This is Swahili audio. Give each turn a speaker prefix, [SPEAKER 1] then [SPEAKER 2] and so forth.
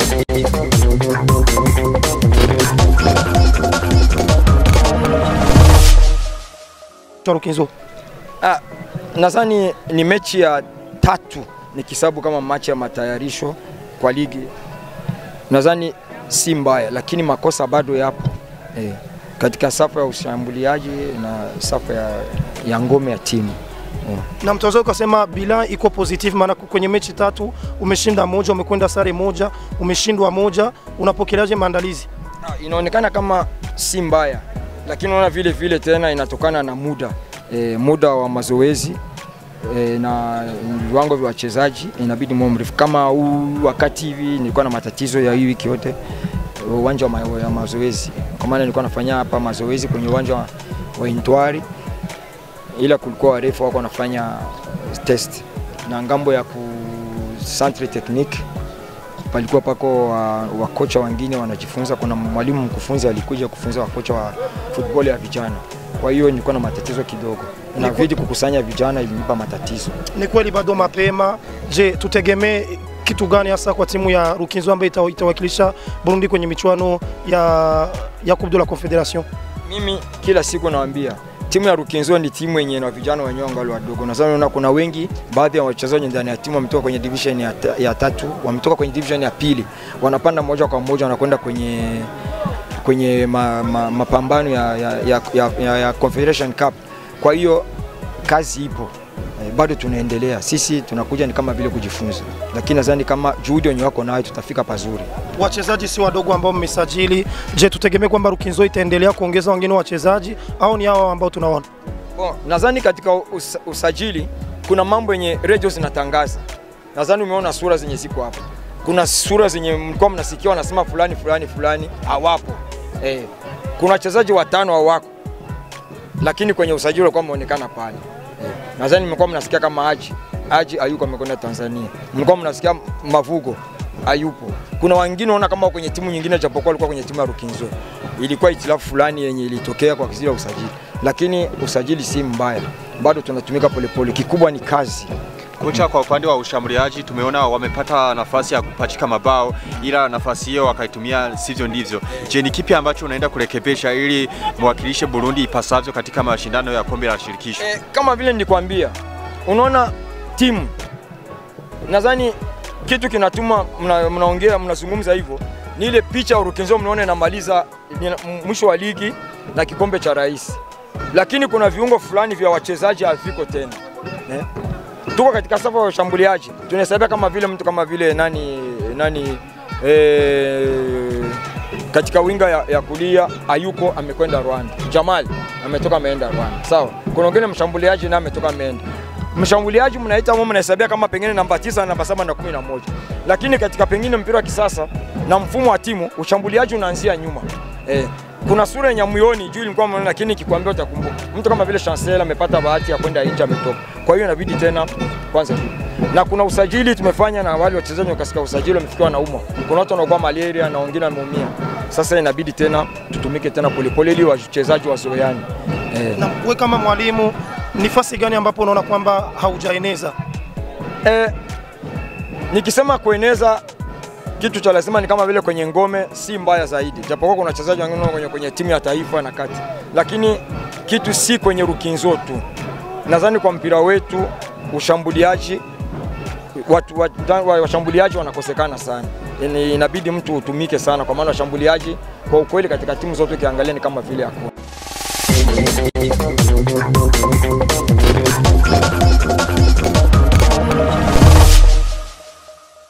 [SPEAKER 1] Rukinzo.
[SPEAKER 2] Ah, nadhani ni mechi ya tatu nikisabu kama machi ya matayarisho kwa ligi. Nadhani si mbaya, lakini makosa bado yapo eh, katika safu ya ushambuliaji na safu ya, ya ngome ya timu eh.
[SPEAKER 1] Na mtaweza ukasema bilan iko positive, maana kwenye mechi tatu umeshinda moja, umekwenda sare moja, umeshindwa moja. Unapokeleaje maandalizi?
[SPEAKER 2] Ah, inaonekana kama si mbaya, lakini unaona vile vile tena inatokana na muda e, muda wa mazoezi e, na viwango vya wachezaji inabidi muwe mrefu. Kama huu wakati hivi nilikuwa na matatizo ya hii wiki yote uwanja wa ma, ya mazoezi, kwa maana nilikuwa nafanya hapa mazoezi kwenye uwanja wa, wa Intwari, ila kulikuwa warefu wako wanafanya test na ngambo ya ku centre technique palikuwa pako wakocha wa wengine wanajifunza. Kuna mwalimu mkufunzi alikuja kufunza wakocha wa football ya vijana, kwa hiyo nilikuwa na matatizo kidogo, inabidi kukusanya vijana, ilinipa matatizo.
[SPEAKER 1] Ni kweli bado mapema. Je, tutegemee kitu gani hasa kwa timu ya Rukinzo ambayo ita- itawakilisha Burundi kwenye michuano ya, ya Coupe de la Confederation?
[SPEAKER 2] Mimi kila siku nawaambia timu ya Rukinzo ni timu yenye na vijana wenyewe wangali wadogo. Nadhani unaona kuna wengi, baadhi ya wachezaji ndani ya timu wametoka kwenye division ya, ta, ya tatu, wametoka kwenye division ya pili, wanapanda moja kwa moja wanakwenda kwenye kwenye ma, ma, mapambano ya, ya, ya, ya, ya, ya Confederation Cup. Kwa hiyo kazi ipo eh, bado tunaendelea. Sisi tunakuja ni kama vile kujifunza, lakini nadhani kama juhudi wenye wako nayo tutafika pazuri.
[SPEAKER 1] Wachezaji si wadogo ambao mmesajili. Je, tutegemee kwamba Rukinzo itaendelea kuongeza wengine wachezaji au ni hao ambao tunaona?
[SPEAKER 2] Bon, nadhani katika us usajili kuna mambo yenye radio zinatangaza. Nadhani umeona sura zenye ziko hapa. Kuna sura zenye mlikuwa mnasikia wanasema fulani fulani fulani hawapo. Eh, kuna wachezaji watano hawako, lakini kwenye usajili walikuwa wameonekana pale. Eh, nadhani mlikuwa mnasikia kama Haji Haji hayuko amekwenda Tanzania, mlikuwa mnasikia Mavugo hayupo. Kuna wengine unaona kama wako kwenye timu nyingine, japokuwa walikuwa kwenye timu ya Rukinzo. Ilikuwa itilafu fulani yenye ilitokea kwa kizila usajili, lakini usajili si mbaya, bado tunatumika polepole. Kikubwa ni kazi.
[SPEAKER 3] Kocha, kwa upande wa ushambuliaji tumeona wamepata nafasi ya kupachika mabao, ila nafasi hiyo wakaitumia sivyo ndivyo. Je, ni kipi ambacho unaenda kurekebisha ili mwakilishe Burundi ipasavyo katika mashindano ya kombe la shirikisho?
[SPEAKER 2] E, kama vile nilikwambia, unaona timu, nadhani kitu kinatuma mna- mnaongea mnazungumza hivyo ni ile picha Urukinzo mnaona inamaliza ina- mwisho wa ligi na kikombe cha rais, lakini kuna viungo fulani vya wachezaji haviko tena eh? Tuko katika safu ya ushambuliaji, tunahesabia kama vile mtu kama vile nani nani eh, katika winga ya, ya kulia Ayuko amekwenda Rwanda, Jamal ametoka ameenda Rwanda, sawa. Kuna wengine mshambuliaji naye ametoka ameenda mshambuliaji mnaita mmo mnahesabia kama pengine namba tisa, namba saba na kumi na moja, lakini katika pengine mpira wa kisasa na mfumo wa timu ushambuliaji unaanzia nyuma eh, kuna sura yenye muioni juu ilikuwa mnaona, lakini kikwambia utakumbuka. Mtu kama vile Chancel amepata bahati ya kwenda nje ametoka, kwa hiyo inabidi tena kwanza tu na kuna usajili tumefanya na wale wachezaji wa katika usajili wamefikiwa na umma. Kuna watu wanakuwa malaria na wengine wameumia. Sasa inabidi tena tutumike tena polepole ili wachezaji wazoeane eh.
[SPEAKER 1] Na wewe kama mwalimu, nafasi gani ambapo unaona kwamba haujaeneza?
[SPEAKER 2] Eh, nikisema kueneza kitu cha lazima ni kama vile kwenye ngome, si mbaya zaidi, japokuwa kuna wachezaji wengine kwenye, kwenye timu ya taifa na kati, lakini kitu si kwenye Rukinzo tu. Nadhani kwa mpira wetu ushambuliaji watu wa- wa- washambuliaji wanakosekana sana, yani inabidi mtu utumike sana, kwa maana washambuliaji kwa ukweli katika timu zote ukiangalia ni kama vile hakuna.